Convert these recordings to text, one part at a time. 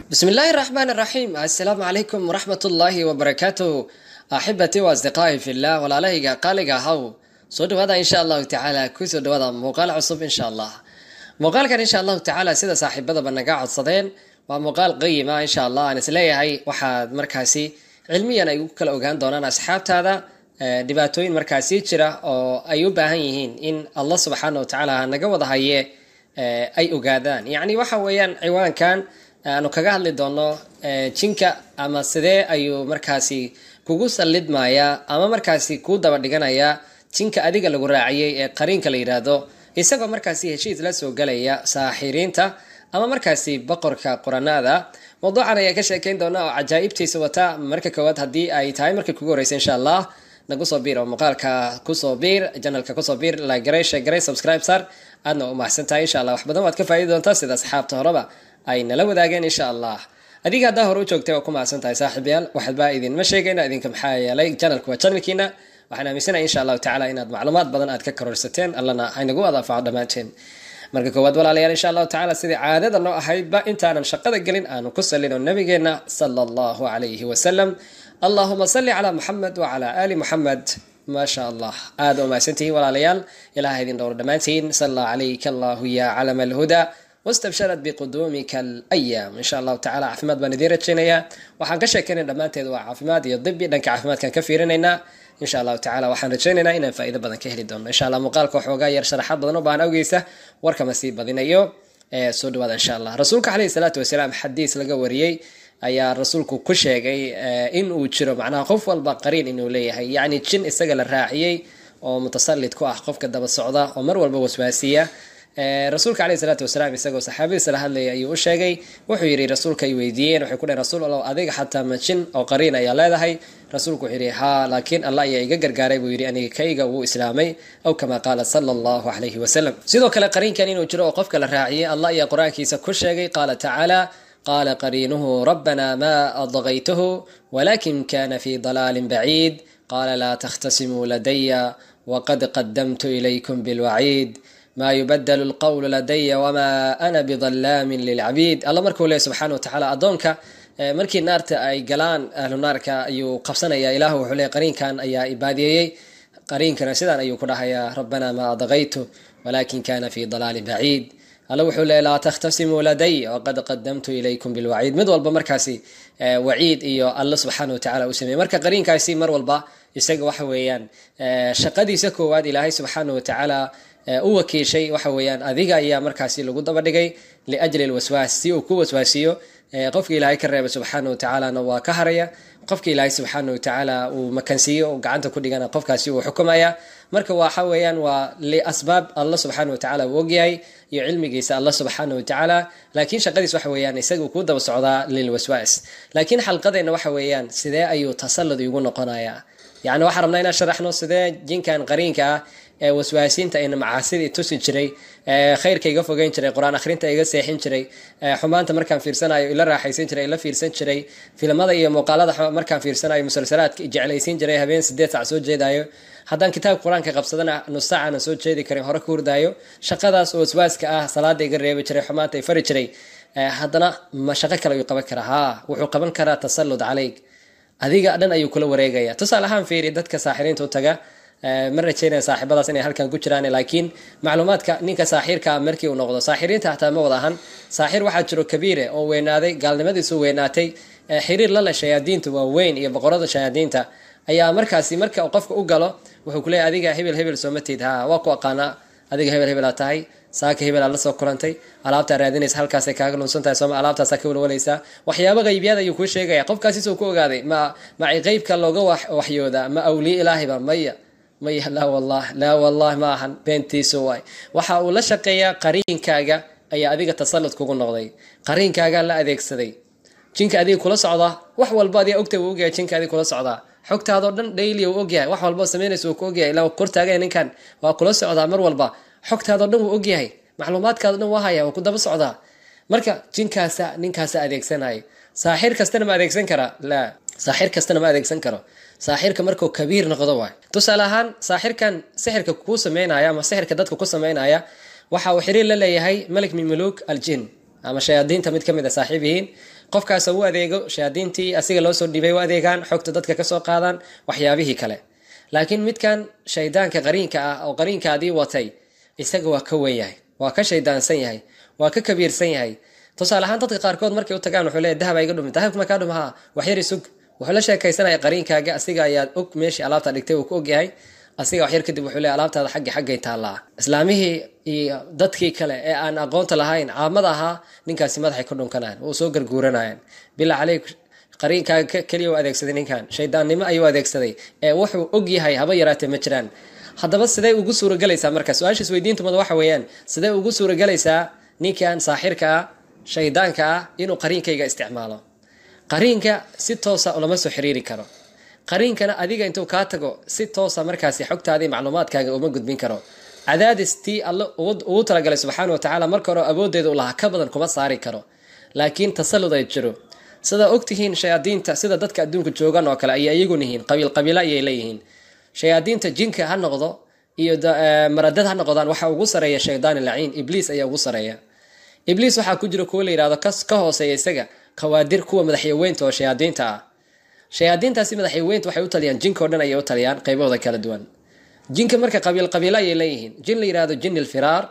بسم الله الرحمن الرحيم السلام عليكم ورحمة الله وبركاته أحبتي وأصدقائي في الله ولا لهيقا قالقا هاو soo dhawaada insha allahu tacaala kusoo dhawaada muuqaal cusub insha allah muuqaalkan insha allahu tacaala sida saaxiibadaba naga codsadeen waa muuqaal qayima insha allah aan isleeyahay waxaad markaasi cilmiyan ay u kala ogaan doonaan asxaabtaada dhibaatooyin markaasi jira oo ay u baahan yihiin in allah subxaana wa tacaala naga wada haye ay ogaadaan yacni waxa weeyaan ciwaankan aanu kaga hadli doono jinka ama sidee ayuu markaasi kugu sallidmayaa ama markaasi kuu daba dhiganayaa jinka adiga lagu raaciyey ee qariinka la yidhaahdo isagoo markaasi heshiis la soo galaya saaxiriinta ama markaasi boqorka quranaada mawduucan ayaa ka sheekeyn doona oo cajaa'ibtiisa wata marka koowaad haddii ay tahay markii kugu horeysa insha allah nagu soo biir oo muuqaalka kusoo biir janalka kusoo biir lagaray sheegaray subscribe sar aadna u mahadsan tahay insha allah wax badan waad ka faa'idi doontaa sida asxaabta horeba ay nala wadaageen insha allah adiga haddaa hore u joogtay waa ku mahadsan tahay saaxiibayaal waxba idinma sheegayna idinka maxaa yeelay janalku waa janalkiina waxaan aaminsanaya insha allahu tacala inaad macluumaad badan aad ka kororsateen allana haynagu adaafaco dhammaanteen marka koowaad walaalayaal insha allahu tacala sidai caadada noo ahaydba intaanan shaqada gelin aanu ku salino nabigeena sala allahu calayhi wasalam allahuma salli calaa muxamed wacalaa aali muxamed ما شاء الله هذا وما سنتي ولا ليال إلى هذه الدور دمانتين صلى عليك الله يا علم الهدى واستبشرت بقدومك الأيام إن شاء الله تعالى عفماد بنديرة شنيا وحن كشكين دمانتين وعفماد يضبي لأنك عفماد كان كفيرنا إن شاء الله تعالى waxaan rajaynaynaa inaan faa'iido badan ka heli doono insha allah muuqaalka waxoogaa yar sharaxaad badan u baahan awgeysa warkama sii badinayo soo dhawaada insha allah rasuulka caleyhi salaatu wasalaam xadiis laga wariyey ayaa rasuulku ku sheegay in uu jiro macnaha qof walba qariin inuu leeyahay yacni jin isaga la raaciyey oo mutasallid ku ah qofka daba socda oo mar walba waswaasiya rasuulka caleyhi salaatu wasalaam isagoo saxaabadiisa la hadlayay ayuu u sheegay wuxuu yidhi rasuulka ay weydiiyeen waxay ku dhaheen rasuul allow adiga xataa ma jin oo qariin ayaa leedahay rasuulku wuxuu yidhi haa laakiin allah ayaa iga gargaaray buu yidhi aniga kayga wuu islaamay aw kama qaala sala allahu calayhi wasalam sidoo kale qariinkan inuu jiro oo qofka la raaciyey allah ayaa qur-aankiisa ku sheegay qaala tacaala قال قرينه ربنا ما أضغيته ولكن كان في ضلال بعيد قال لا تختصموا لدي وقد قدمت إليكم بالوعيد ما يبدل القول لدي وما أنا بظلام للعبيد الله مركو له سبحانه وتعالى أدونك markii naarta ay galaan ahlu naarka ayuu qabsanaya ilaahu wuxuu leeyahy qariinkan ayaa ibaadiyeyey qariinkana sidaan ayuu ku dhahayaa rabbanaa ma adaqaytu walakin kana fi dalaalin baciid alla wuxuu leeyahy laa takhtasimuu laday waqad qadamtu ilaykum bilwaciid mid walba markaasi waciid iyo alla subxaana watacaala u sameeyey marka qariinkaasi mar walba isaga waxa weeyaan shaqadiisa koowaad ilaahay subxaana watacaala u wakiishay waxa weeyaan adiga ayaa markaasi lagu daba dhigay liajli lwaswaas si uu ku waswaasiyo qofka ilaahay ka reeba subxaana watacaalana waa ka haraya qofka ilaahay subxaana watacaala uu makansiiyo oo gacanta ku dhigana qofkaasi uu xukumaya marka waxa weeyaan waa liasbaab allah subxaana watacaala uu ogyahay iyo cilmigiisa allah subxaana watacaala laakiin shaqadiis waxa weeyaan isaga kuu daba socdaa lilwaswaas laakiin xalqadeenna waxa weeyaan sidee ayuu tasallud igu noqonayaa yacni waxaan rabnaa inaan sharaxno sidee jinkan qariinka ah ee waswaasiinta ayna macaasidii tusi jiray khayrka iga fogeyn jiray qur-aan akhrinta iga seexin jiray xumaanta markaan fiirsanayo ila raaxaysan jiray ila fiirsan jiray filimada iyo muuqaalada markaan fiirsanayo musalsalaadka jeclaysiin jiray habeen sideed sac soo jeedayo haddaan kitaabka qur-aanka qabsadana nus saac aanan soo jeedi karin hore ka hurdaayo shaqadaas oo waswaaska ah salaada iga reebi jiray xumaanta i fari jiray haddana ma shaqo kale ayuu qaban karaa haa wuxuu qaban karaa tasallud caleyg adiga dhan ayuu kula wareegaya tusaale ahaan fiiri dadka saaxiriinta u taga ma rajeynaya saaxiibadaas inay halkan ku jiraan laakiin macluumaadka ninka saaxiirka markii uu noqdo saaxiriinta hataa ma wada ahan saaxir waxaa jiro kabiire oo weynaaday gaalnimadiisu weynaatay xiriir la leh shayaadiinta waaweyn iyo boqorada shayaadiinta ayaa markaasi marka qofka u galo wuxuu kuleeyahy adiga hebel hebel sooma tiid ha waa ku aqaanaa adiga hebel hebelaa tahay saaka hebel aad la soo kulantay alaabtaa raadinaysa halkaasay kaaga lunsan tahay sooma alaabtaasaa ka walwalaysaa waxyaaba qaybiyaad ayuu kuu sheegaya qofkaasi suu ku ogaaday ma maci qeybka looga waxyoodaa ma awliye ilaahiba maya maya laa wallah laa wallah ma ahan beentiisu waay waxa uu la shaqeeyaa qariinkaaga ayaa adiga tasallud kugu noqday qariinkaagaa la adeegsaday jinka adiga kula socdaa wax walba adiga ogta uu ogyahay jinka adiga kula socdaa xogtaadoo dhan daily uu ogyahay wax walba samaynaysa uu ku ogyahay ilaa kortaagaya ninkan waa kula socdaa mar walba xogtaadoo dhan wuu ogyahay macluumaadkaado dhan waa haya waa ku daba socdaa marka jinkaasa ninkaasa adeegsanaya saaxir kastana ma adeegsan karaa laa saaxir kastana ma adeegsan karo saaxirka markuu kabiir noqdo waay tusaale ahaan saaxirkan sixirka kuu sameynaya ama sixirka dadka ku sameynaya waxa uu xiriir la leeyahay malik min muluk aljin ama shayaadiinta mid ka mid a saaxiib yihiin qofkaasoo u adeego shayaadiintii asiga loo soo dhibay u adeegaan xogta dadka kasoo qaadaan waxyaabihii kale laakiin midkan shaydaanka qariinka ah oo qariinkaadii watay isaga waa ka wen yahay waa ka shaydaansan yahay waa ka kabiirsan yahay tusaale ahaan dadka qaarkood markay u tagaan wuxuu leeyahy dahab iga dhumi dahabka ma kaa dhum haa waxyari sug wuxuu la sheekaysanaya qariinkaaga asiga ayaa og meeshii alaabta dhigtay uu ku ogyahay asiga waxyar kadib wuxuu leeyahy alaabtaada xaggi xaggay taallaa islaamihii iyo dadkii kale ee aan aqoonta lahayn caamada ahaa ninkaasi madaxay ku dhunkanayaan wuu soo garguuranayaan bilaa caleyk qariinkaaga keliya u adeegsaday ninkan shaydaannimo ayuu adeegsaday ee wuxuu og yahay haba yaraatee ma jiraan haddaba sidee ugu suuragelaysaa marka su-aasha isweydiintumada waxa weeyaan sidee ugu suuragelaysaa ninkan saaxirka ah shaydaanka ah inuu qariinkayga isticmaalo qariinka si toosa ulama soo xiriiri karo qariinkana adiga intuu kaa tago si toosa markaasi xogtaadii macluumaadkaaga uma gudbin karo cadaadis tii alle ugu talagalay subxaana watacaala marka hore awooddeeda u lahaa ka badan kuma saari karo laakiin tasallud ay jiro sidaa ogtihiin shayaadiinta sida dadka adduunka joogan oo kale ayay iyagun yihiin qabiil qabiila ayay leeyihiin shayaadiinta jinka ha noqdo iyo maradad ha noqdaan waxaa ugu sareeya shaydaani laciin ibliis ayaa ugu sareeya ibliis waxaa ku jira kuwa la yidhahdo ka hooseeya isaga khawaadir kuwa madaxyaweynta oo shayaadiinta ah shayaadiintaasi madaxyaweynta waxay u taliyaan jinka o dhan ayay u taliyaan qaybahooda kala duwan jinka marka qabiil qabiilo ayay leeyihiin jin la yidhahdo jin ilfiraar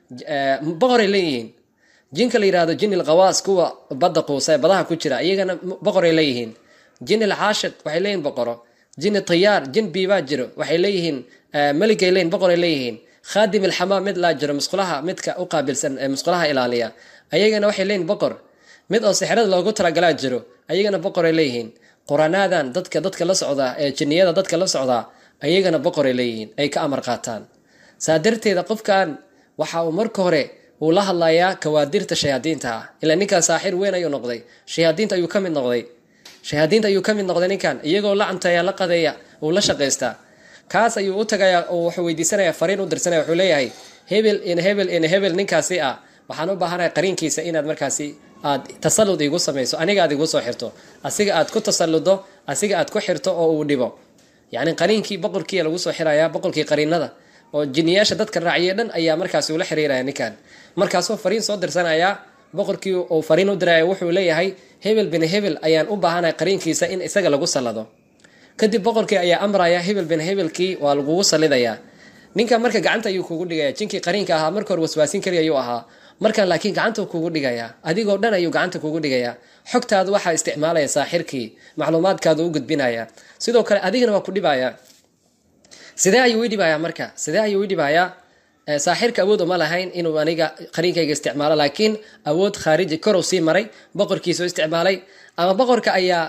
boqoray leeyihiin jinka la yidhahdo jin ilkhawaas kuwa badda quusa ee badaha ku jira iyagana boqoray leeyihiin jin ilcaashid waxay leeyihin boqoro jin tayaar jin biibaa jiro waxay leeyihiin meligay leeyihin boqoray leeyihiin khaadim ilxamaam mid laa jiro musqulaha midka u qaabilsan ee musqulaha ilaaliya ayagana waxay leeyihin boqor mid oo sixirada loogu talagalaa jiro ayagana boqoray leeyihiin quraanaadan dadka dadka la socdaa ee jinniyada dadka la socdaa ayagana boqoray leeyihiin ay ka amar qaataan saa darteeda qofkan waxa uu marka hore uu la hadlayaa kawaadirta shayaadiinta ah ilaa ninkan saaxir weyn ayuu noqday shayaadiinta ayuu ka mid noqday shayaadiinta ayuu ka mid noqday ninkan iyagoo la cunteeya la qadeeya uu la shaqaystaa kaas ayuu u tagayaa oo wuxuu weydiisanaya fariin u dirsanaya wuxuu leeyahay hebel in hebel in hebel ninkaasi ah waxaan u baahanahay qariinkiisa inaad markaasi aad tasallud igu samayso aniga aad igu soo xirto asiga aad ku tasalludo asiga aad ku xirto oo uu dhibo yacni qariinkii boqorkii lagu soo xirayaa boqorkii qariinada oo jiniyaasha dadka raaciye dhan ayaa markaasi ula xiriiraya ninkan markaasuu fariin soo dirsanayaa boqorkii uu fariin u diraya wuxuu leeyahay hebel bin hebel ayaan u baahanahay qariinkiisa in isaga lagu sallado kadib boqorkii ayaa amraya hebel bin hebelkii waa lagugu sallidayaa ninkan marka gacanta ayuu kugu dhigaya jinkii qariinka ahaa marka hore waswaasin kari ayuu ahaa markan laakiin gacanta kugu dhigayaa adigoo dhan ayuu gacanta kugu dhigayaa xogtaadu waxaa isticmaalaya saaxirkii macluumaadkaadu u gudbinaya sidoo kale adigana waa ku dhibaya sidee ayuu idhibayaa marka sidee ayuu idhibayaa saaxirka awood uma lahayn inuu aniga qariinkayga isticmaalo laakiin awood khaariji korow sii maray boqorkiisoo isticmaalay ama boqorka ayaa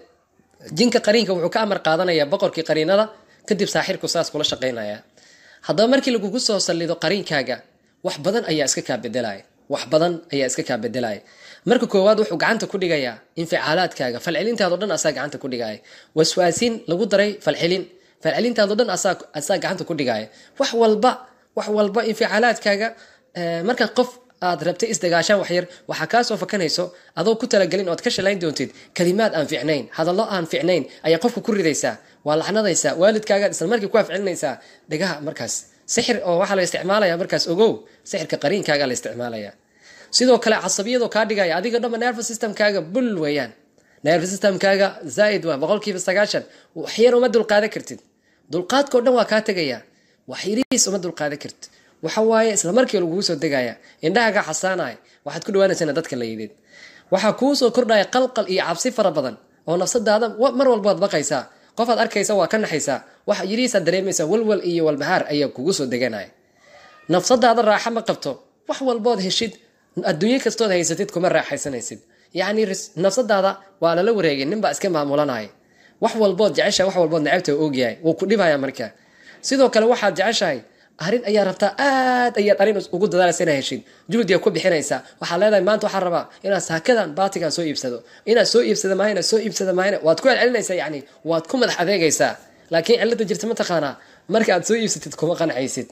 jinka qariinka wuxuu ka amar qaadanaya boqorkii qariinada kadib saaxirku saas kula shaqaynaya haddaba markii lagugu soo sallido qariinkaaga wax badan ayaa iska kaa bedelaya wax badan ayaa iska kaa bedelaya marka koowaad wuxuu gacanta ku dhigayaa inficaalaadkaaga falcelintaado dhan asaa gacanta ku dhigaya waswaasiin lagu daray falcelin falcelintaado dhan asaa gacanta ku dhigaya wax walba wax walba inficaalaadkaaga marka qof aad rabtay isdagaashaan waxyar waxaa kaasoo fakanayso adoo ku talagelin ood ka shalayn doontid kalimaad aan ficnayn hadallo aan ficnayn ayaa qofka ku ridaysaa waa lacnadaysaa waalidkaagaad isla markii ku afcelinaysaa dhegaha markaas sixir oo waxaa la isticmaalaya markaas ogow sixirka qariinkaaga la isticmaalaya sidoo kale casabiyadoo kaa dhigaya adiga dhama nerve systemkaaga bul weeyaan nerve systemkaaga zaaid waa boqolkiiba sagaashan waxyar uma dulqaadan kartid dulqaadkao dhan waa kaa tegaya waxyarihiis uma dulqaadan kartid waxa waaye isla markii lagugu soo degaya indhahaga xasaanaya waxaad ku dhawaanaysana dadka la yidid waxaa kuu soo kordhaya qalqal iyo cabsi fara badan oo nafsadaada mar walbaad baqaysaa qofaad arkaysa waa ka naxaysaa waxa yirihiisaad dareemaysaa walwal iyo walbahaar ayaa kugu soo deganaya nafsadaada raaxa ma qabto wax walbood heshid adduunyo kastood haysatid kuma raaxaysanaysid yacni nafsadaada waa lala wareegay ninbaa iska maamulanaya wax walbood jeceshahay wax walbood necabta ogyahay wuu ku dhibaya marka sidoo kale waxaad jeceshahay arrin ayaa rabtaa aad ayaad arrin ugu dadaalaysa inaad heshid juhdiga ku bixinaysaa waxaad leedahay maanta waxaan rabaa inaad saakadan baatigan soo iibsado inaad soo iibsada maayna soo iibsada maayna waad ku celcelinaysaa yacni waad ku madax adeegaysaa laakiin cilada jirta mataqaanaa marka aad soo iibsatid kuma qancaysid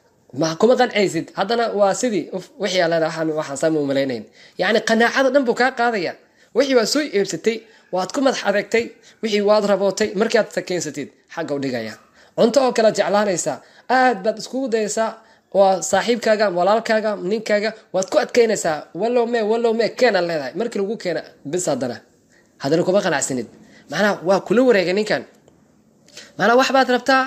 ma kuma qancaysid haddana waa sidii wixii aa leedahay waxaan waxaan saama umalaynayn yacni qanaacada dhan buu kaa qaadaya wixii waad soo iibsatay waad ku madax adeegtay wixii waad rabootay markaad sakeensatid xagga u dhigaya cunto oo kale jeclaanaysaa aad baad iskugu dayaysaa waa saaxiibkaaga walaalkaaga ninkaaga waad ku adkeynaysaa wallow me wallow me keenaad leedahay markii lagu keena bis haddana haddana kuma qanacsanid macnaha waa kula wareegay ninkan macnaha wax baad rabtaa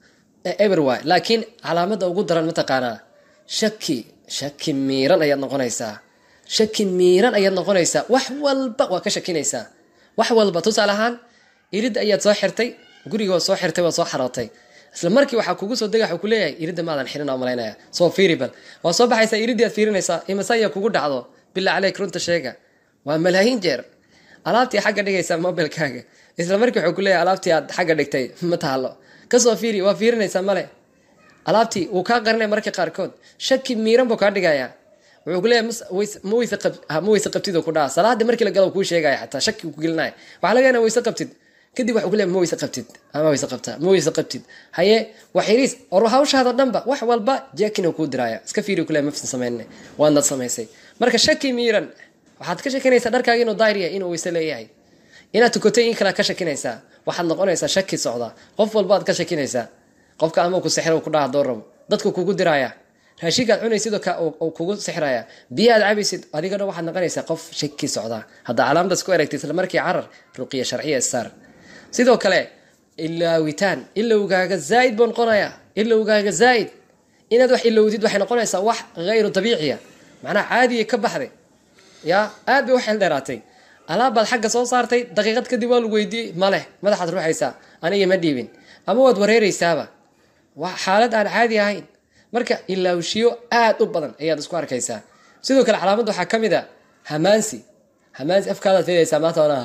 ever wy laakiin calaamada ugu daran mataqaanaa shaki shaki miiran ayaad noqonaysaa shaki miiran ayaad noqonaysaa wax walba waa ka shakinaysaa wax walba tusaale ahaan iridda ayaad soo xirtay guriga waa soo xirtay waa soo xarootay isla markii waxaa kugu soo dega waxuu ku leeyahay iridda maadan xirin oo malaynaya soo fiiri bal waa soo baxaysaa iriddi aad fiirinaysaa imase ayaa kugu dhacdo bilaa caleyk runta sheega waa malaayiin jeer alaabtii xagga dhigaysaa mobilkaaga isla markii wuxuu ku leeyahay alaabtii aad xagga dhigtay ma taalo kasoo fiiri waa fiirinaysaa male alaabtii wuu kaa qarinaya marka qaarkood shaki miiran buu kaa dhigaya wuxuu ku leeyahay ma weyse ma weyse qabtid ku dhaha salaadii markii la galo kuu sheegaya xataa shaki ku gelinaya waxaa laga yana weyse qabtid kadib waxuu ku leeyahay ma weyse qabtid ama weyse qabtaa ma weyse qabtid haye waxiriis or hawshaada dhanba wax walba jeekin kuu diraya iska fiiri ku leeyahay mafsan samayne waadnad samaysay marka shaki miiran waxaad ka shakinaysaa dharkaaga inuu daahir yahay inuu weyse leeyahay inaad tukatay in kalead ka shakinaysaa waxaad noqonaysaa shaki socda qof walba aad ka shakinaysaa qofka ama ku sixir ku dhaha doo rabo dadku kugu diraya raashinkaad cunaysid kugu sixraya biyo aad cabaysid adiga dhan waxaad noqonaysaa qof shaki socda haddaa calaamadaas ku eragtay isla markii carar ruqiya sharciya saar sidoo kale ilaawitaan ilowgaaga zaaid buu noqonaya ilowgaaga zaaid inaad wax ilowdid waxay noqonaysaa wax hayru dabiiciya macnaha caadiya ka baxday ya aad bay u xeel dheeraatay alaabbaad xagga soo saartay daqiiqad kadib waa lagu weydiiyey maleh madaxaad ruuxaysaa aniga ma dhiibin ama waad wareereysaaba waa xaalad aan caadi ahayn marka ilaawshiyo aad u badan ayaad isku arkaysaa sidoo kale calaamadda waxaa ka mid a hamaansi hamaansi afkaadaad filaysaa maanta ona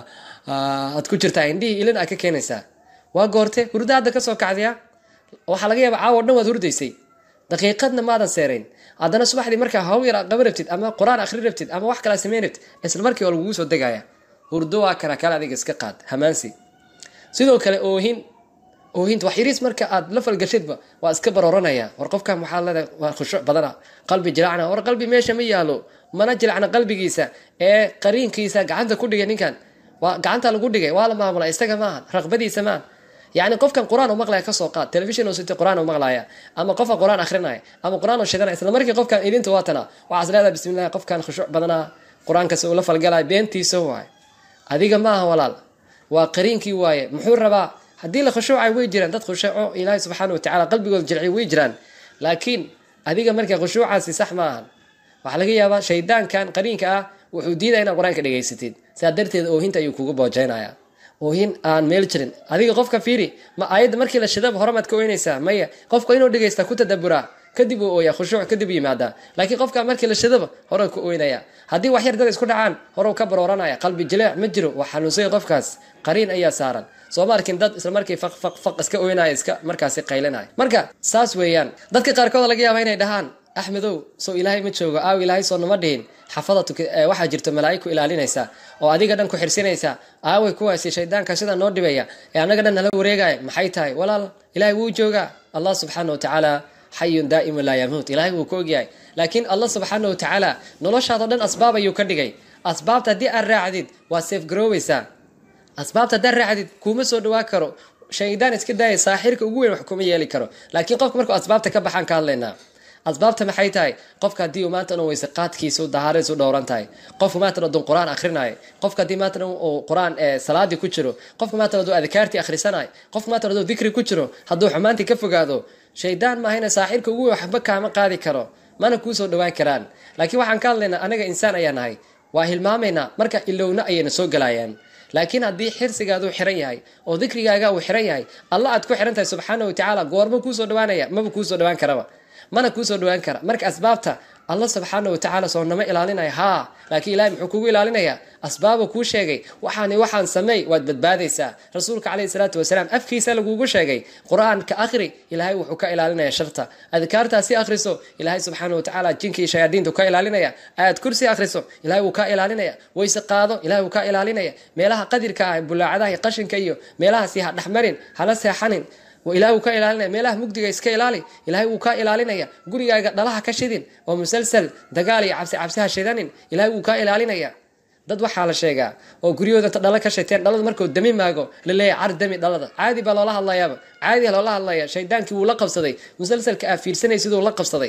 aad ku jirtaa indhihii ilin aad ka keenaysaa waa goorte hurda hadda kasoo kacdaya waxaa laga yaaba caawo dhan waad hurdaysay daqiiqadna maadan seerayn haddana subaxdii markaa hawl yar aad qaban rabtid ama qur-aan akhri rabtid ama wax kalaa samayn rabtid isla markii waa lagugu soo degaya hurdo waa kana kale adiga iska qaad hamaansi sidoo kale oohin oohinta wax yariis marka aad la falgashidba waa iska barooranaya war qofkan waxaa leedahay waa khushuuc badana qalbi jilacna war qalbi meesha ma yaalo mana jilacna qalbigiisa ee qariinkiisa gacanta ku dhigay ninkan waa gacanta lagu dhigay waa la maamula isaga maaha raqbadiisa maaha yani qofkan qur-aan u maqlaya kasoo qaad telefishin sita qur-aan u maqlaya ama qofka qur-aan akrinaya ama qur-aan u shidanaya isla markii qofkan ilinta waatana waxaas leedahay bismillahi qofkan khushuuc badana qur-aankas uu la falgalaya beentiisa waay adiga maaha walaal waa qariinkii waaye muxuu rabaa haddii la khushuucay way jiraan dad khushuuco ilaahay subxaana watacala qalbigooda jilciy way jiraan laakiin adiga marka khushuucaasi sax ma ahan waxaa laga yaabaa shaydaankan qariinka ah wuxuu diidaya inaad qur-aanka dhegaysatid sidaa darteed oohinta ayuu kugu boojeynaya oohin aan meel jirin adiga qofka fiiri ma aayadda markii la shidaba horemaad ka oynaysaa maya qofka inuu dhegaysta ku tadaburaa kadib uu ooya khushuuc kadib yimaadaa laakiin qofka markii la shidaba hore ku oynaya haddii wax yar dad isku dhacaan hore ka barooranaya qalbi jileec ma jiro waa xanuunsaya qofkaas qariin ayaa saaran soo ma arkin dad isla markii faq faq faq iska oynaya iska markaasi qaylinaya marka saas weeyaan dadka qaarkood laga yaaba inay dhahaan axmedow soo ilaahay ma joogo aaw ilaahay soo nama dhihin xafada waxaa jirto malaa'ig ku ilaalinaysa oo adiga dhan ku xirsinaysa aaway kuwaasi shaydaanka sidaa noo dhibaya ee annaga dhan nala wareegaya maxay tahay walaal ilaahay wuu joogaa allah subxaana watacaala xayun daa'imun laa yamuut ilaahay wuu ka ogyahay laakiin allah subxaana watacaala noloshaado dhan asbaab ayuu ka dhigay asbaabta haddii aad raacdid waa seef garoobeysaa asbaabta haddaad raacdid kuuma soo dhawaa karo shaydaan iska daaya saaxirka ugu weyn wax kuma yeeli karo laakiin qofka markuu asbaabta ka baxaan ka hadlaynaa asbaabta maxay tahay qofka haddii uu maanta dhan weyse qaadkiisu dahaaradiisu dhowran tahay qofka maanta dhan qur-aan akhrinayo qofka haddii maanta dhan uu qur-aan salaadii ku jiro qofka maanta dhan adkaartii akhrisanayo qofka maanta dhan dikri ku jiro hadduu xumaantii ka fogaado shaydaan maahayna saaxirka ugu weyn waxba kaama qaadi karo mana kuu soo dhawaan karaan laakiin waxaan ka hadlaynaa anaga insaan ayaa nahay waa hilmaamaynaa marka ilowna ayayna soo galayaan laakiin haddii xirsigaaduu xiran yahay oo dikrigaaga uu xiran yahay alla aad ku xiran tahay subxaana watacaala goorma kuusoo dhawaanaya maba kuusoo dhawaan karaba mana kuusoo dhawaan kara marka asbaabta alla subxaana watacaala soo nama ilaalinaya haa laakiin ilahay muxuu kugu ilaalinayaa asbaabuu kuu sheegay waxaani waxaan sameey waad badbaadaysaa rasuulka caleyhi salaatu wasalaam afkiisa lagugu sheegay qur-aanka akhri ilaahay wuxuu ka ilaalinaya sharta adkaartaasi akhriso ilaahay subxaana watacaala jinkii shayaadiintu ka ilaalinaya ayaad kursi akhriso ilahay wuu ka ilaalinaya wayse qaado ilahay wuu ka ilaalinaya meelaha qadirka ah bulaacadaha iyo qashinka iyo meelahaasi ha dhexmarin hala seexanin ilahay wuu ka ilaalinaya meelaha mugdiga iska ilaali ilahay wuu ka ilaalinaya gurigaaga dhalaha ka shidin oo musalsal dagaal iyo cabsi cabsi ha shidanin ilahay wuu ka ilaalinaya dad waxaa la sheegaa oo guryahooda inta dhalo ka shiteen dhalada markuu dami maago laleeyahay car dami dhalada caadi baa loola hadlayaaba caadi loola hadlaya shaydaankii wuu la qabsaday musalsalka aa fiirsanay siduu la qabsaday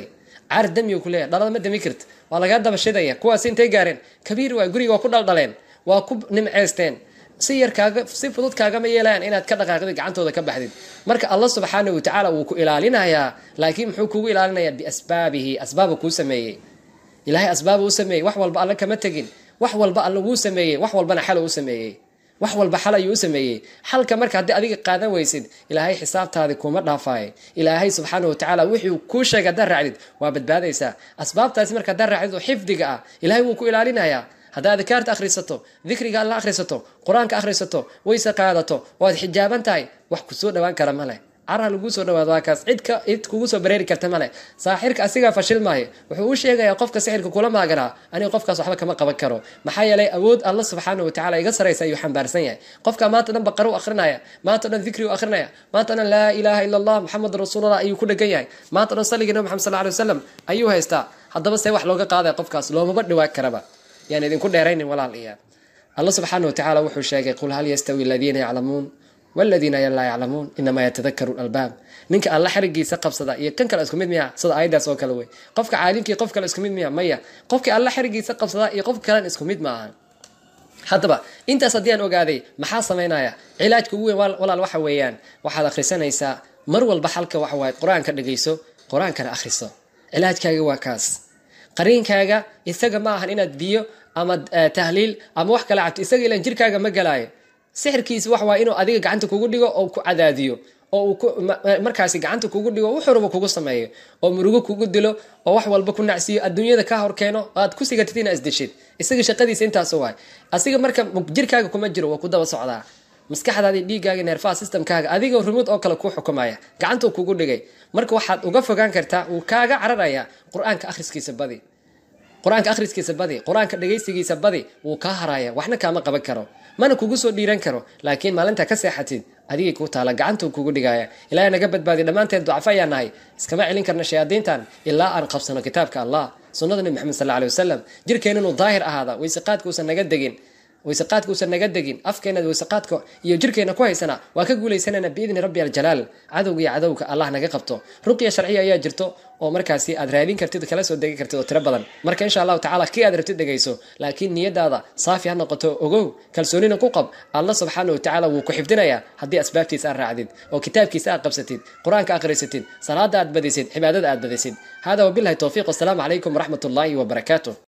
caar damiyu ku leeyahay dhalada ma dami karta waa lagaa daba shidaya kuwaas intay gaareen kabiir waay guriga waa ku dhaldhaleen waa ku nimceysteen si yar kaaga si fudud kaagama yeelayaan inaad ka dhaqaaqdid gacantooda ka baxdid marka allah subxaanahu watacaala wuu ku ilaalinayaa laakiin muxuu kugu ilaalinayaa biasbaabihi asbaaba kuu sameeyey ilaahay asbaaba u sameeyey wax walba alle kama tegin wax walba alle wuu sameeyey wax walbana xal u sameeyey wax walba xal ayuu u sameeyey xalka marka haddii adiga qaadan weysid ilaahay xisaabtaadi kuma dhaafaaye ilaahay subxaana watacaala wuxuu kuu sheegay haddaad raacdid waa badbaadaysaa asbaabtaasi marka haddaad raacdid oo xifdiga ah ilaahay wuu ku ilaalinayaa haddaad adkaarta akhrisato dikriga alla akhrisato qur-aanka akhrisato wayse qaadato waad xijaaban tahay wax kusoo dhawaan kara ma leh cara laguu soo dhawaado waa kaas cid cid kugu soo bareeri karta male saaxirka asigaa fashil maayo wuxuu u sheegayaa qofka sixirka kula maaganaa aniga qofkaas waxba kama qaban karo maxaa yeelay awood alla subxaana watacaala iga saraysa ayuu xambaarsan yahay qofka maanta dhan baqaro u akrinaya maanta dhan dikri u akrinaya maanta dhan laa ilaaha ila allah maxamed rasuulullah ayuu ku dhegan yahay maanta dhan salliga nabi maxamed sal alay wasalam ayuu haystaa haddaba see wax looga qaadaya qofkaas loomaba dhawaan karaba yaan idinku dheeraynin walaal iya alla subxaana watacaala wuxuu sheegay qul hal yastawi aladiina yaclamuun waladiina laa yaclamuun inamaa yatadakaru albaab ninka alla xarigiisa qabsada iyo kan kale isku mid miya sida aayadaas oo kale wey qofka caalimkii qof kale isku mid miya maya qofkii alla xarigiisa qabsada iyo qof kalen isku mid ma ahan haddaba intaas haddii aan ogaaday maxaa samaynaya cilaajka ugu weyn walaal waxa weeyaan waxaad akhrisanaysaa mar walba xalka waxa waaye qur-aanka dhegayso qur-aankana akhriso cilaajkaaga waa kaas qariinkaaga isaga ma ahan inaad biyo ama tahliil ama wax kala cabto isaga ilan jirkaaga ma galaayo sixirkiisa wax waa inuu adiga gacanta kugu dhigo oo ku cadaadiyo oo uu markaasi gacanta kugu dhigo wuxuruba kugu sameeyo oo murugo kugu dilo oo wax walba ku nacsiiyo adduunyada ka horkeeno aad ku sigatid ina isdeshid isaga shaqadiisa intaas waay asiga marka jirkaaga kuma jiro waa ku daba socdaa maskaxdaadii dhiiggaaga neerfaha systemkaaga adiga rumud oo kale kuu xukumaya gacantuu kugu dhigay marka waxaad uga fogaan kartaa wuu kaaga cararaya qur-aanka akhriskiisa badi qur-aanka akhriskiisa badi qur-aanka dhagaysigiisa badi wuu kaa haraya waxna kaama qaban karo mana kugu soo dhiiran karo laakiin maalinta ka seexatid adigay kuu taala gacantuu kugu dhigaya ilaahay naga badbaadiy dhammaanteed ducafo ayaa nahay iskama celin karna shayaadiintan ilaa aan qabsano kitaabka allah sunnada nebi maxamed sal alay wasalam jirkeen inuu daahir ahaada wayseqaadkuusan naga degin wayseqaadkuusan naga degin afkeenad wayseqaadka iyo jirkeena ku haysana waa ka guulaysanayna biidni rabbi aljalaal cadowga iyo cadowga allah naga qabto ruqya sharciya ayaa jirto oo markaasi aad raadin kartid kala soo degi kartid oo tiro badan marka insha allahu tacala kii aad rabtid dhegayso laakiin niyadaada saafi ha noqoto ogow kalsoonina ku qab alla subxaana watacaala wuu ku xifdinayaa haddii asbaabtiisa aad raacdid oo kitaabkiisa aad qabsatid qur-aanka akhrisatid salaada aad badisid cibaadada aad badisid hada wabilahi towfiiq wasalaamu calaykum waraxmat ullaahi wabarakaatu